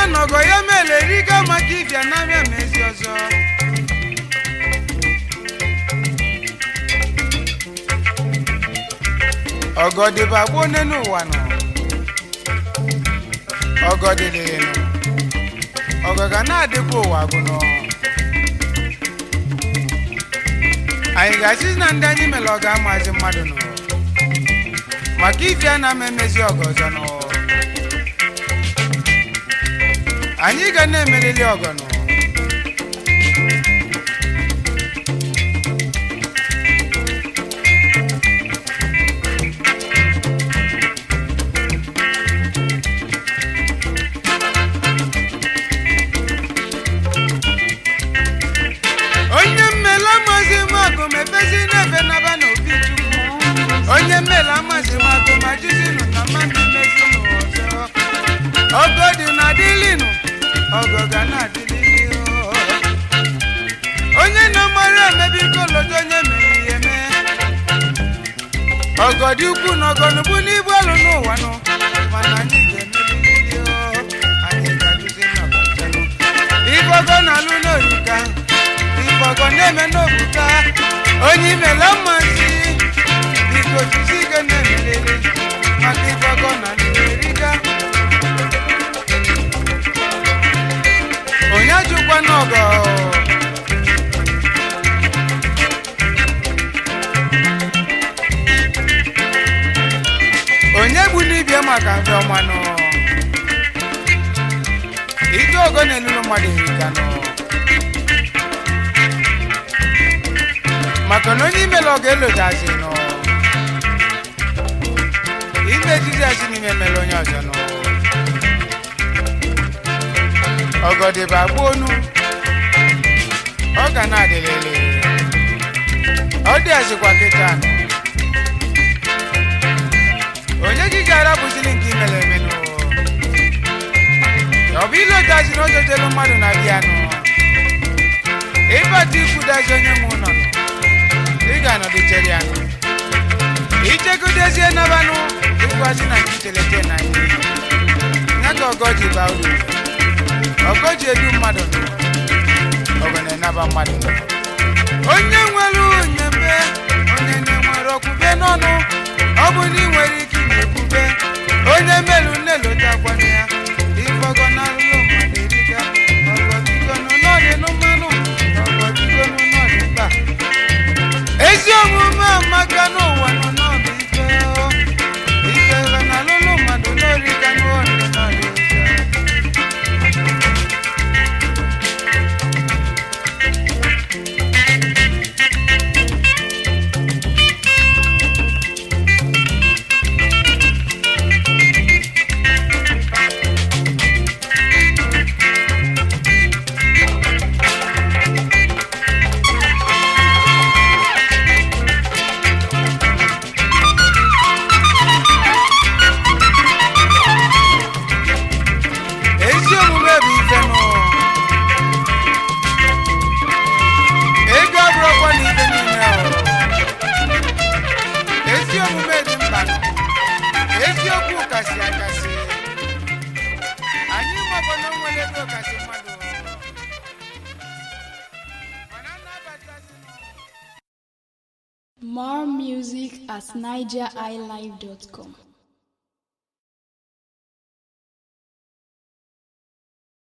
na ọgọ ya mere riga maka ịbịa n'abịa ma ezi ọzọ ọgọ dịba gboo onye n'ụwa nọ ọgọ dịdịrị nọ ọgọ ga na-adịkwa ụwa agụnọ anyị ga-asị na ndị anyị mere ọ ga-amazi mmadụ nọ maka ife a na-ama emezi ọgọ ọzọ nọ anyị ga na-emerili ọgọ nọ onye mmele amazi magụ mepezi n'efe naba n'obi chukwu onye mmele amazi magụ ma jizinụ na mmadụ mezinụ ọzọ ọgọ dị na dịlinụ ọgọ ga na-adịlili onye na-amara emebi kolodo onye mere ihe mee ọgọ dị ukwu na ọgọ n'ugbu n'ibu alụ n'ụwa nụ mana anyị ga-emelili anyị ga-adịzi n'ọgọchanụ ibe ọgọ na-alụ n'orika ife na-eme n'obuka onye imela mmasị biko jisi ike na-emelele maka ife ọgọ na eriga onye ajụkwa n'ọgọ onye gbu n'ibie maka mfe ọmanụ ike ogo na-elulu mmadụ erika nọ maka na onye imela ọ ga-elodazi nọ ime ejiji asị n'ime mere onye ọzọ nọ ọgọdịba gbuonu ọ ga na-adịlele ọ dị azịkwa kịta nọ onye gị ga-arapụzili nke imere emenụ ọ bụ ilodazi na ojojelu mmadụ na bịa nọ ịbata ikwudazi onye nwe ụlọ nọ ị ga-anọdụchere ya nụ ichegodezie nabanụ ịgwazi na nke chelete na ihe ya ka ọgọ ji baa uru ọgọ ji edu mmadụ nọ ọgọ na-enaba mmadụ nọ onye nwere onyembe onye na-enwere okwube n'ọnụ ọ bụ na ị nwere ike ị na-ekwube onye melu nnelotakwana ya ifọgọ na alụlụ mmadụ eriga ọgọ bigonu n'ọdịnụ mmanụ ọgọ bigonu n'ọdị mkpa ezi omume amaka n'ụwa nọ n'ọbụ ife o. ife na alụlụ mmadụ n'orika n'ọdị n'ọdị ụzọ ezi omume bụ ife nụ ego abụrụkwa na ife niile o. ezi omume dị mkpa nụ eziokwu kasị akasị anyị mabụ na o nwere ego kasị mmadụ o. mana nnabatazi nụ More music at nigeriilive.com.